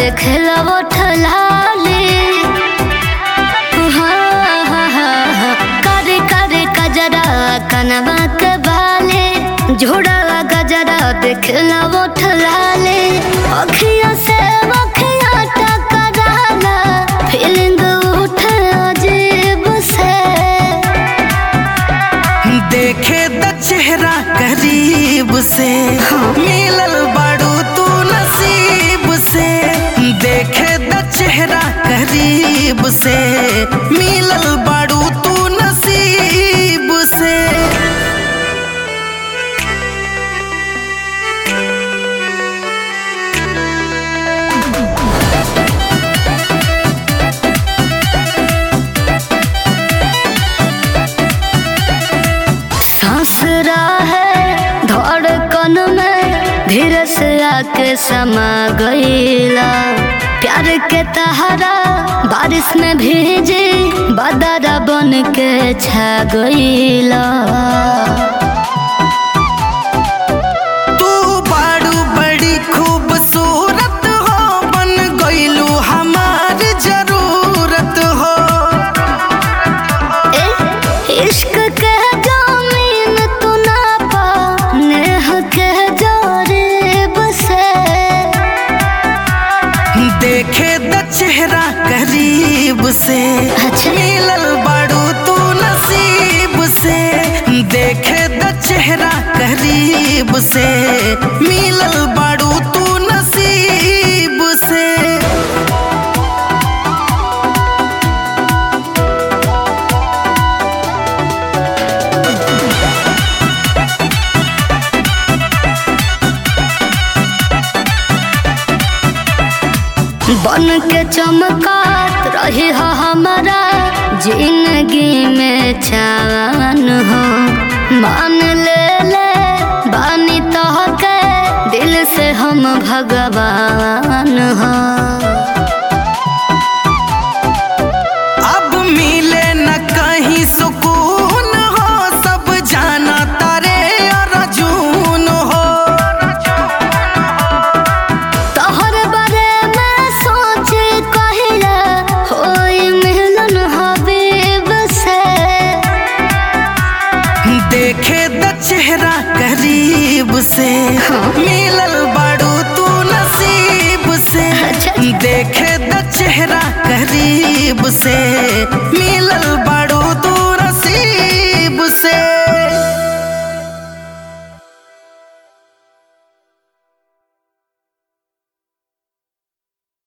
देखला वो ठलाले करे करे कजरा कनवा के बाले झोड़ा गजरा देखला वो ठलाले अखिया से अखिया टकराला फीलिंग उठे अजीब से देखे द चेहरा करीब से मिलल बड़ू तू नसीब से देखे द चेहरा करीब से मिलल बड़ू तू नसीब से सांस है धड़कन में धीरे से आके समा गईला प्यार के तहरा बारिश में भीजे बदरा बन के छा गईला तू बाड़ू बड़ी खूबसूरत हो बन गईलू हमार जरूरत हो ए, इश्क के जामीन तू ना पा नेह के जोरीब से देखे द चेहरा करीब से अच्छा। मिलल बड़ू तू नसीब से देखे द चेहरा करीब से मिलल बड़ू तू नसीब से बन के चमकात रही हो हमारा जिंदगी में चान हो मान ले ले बानी तो के दिल से हम भगवान हो अब मिले न कहीं सुकून हो सब जाना तारे अर्जुन हो तोहर बारे में सोच कहिला होई मिलन हबीब से देखे द चेहरा करीब से मिलल बड़ू तू नसीब से अच्छा। देखे द चेहरा करीब से मिलल बड़ू तू नसीब से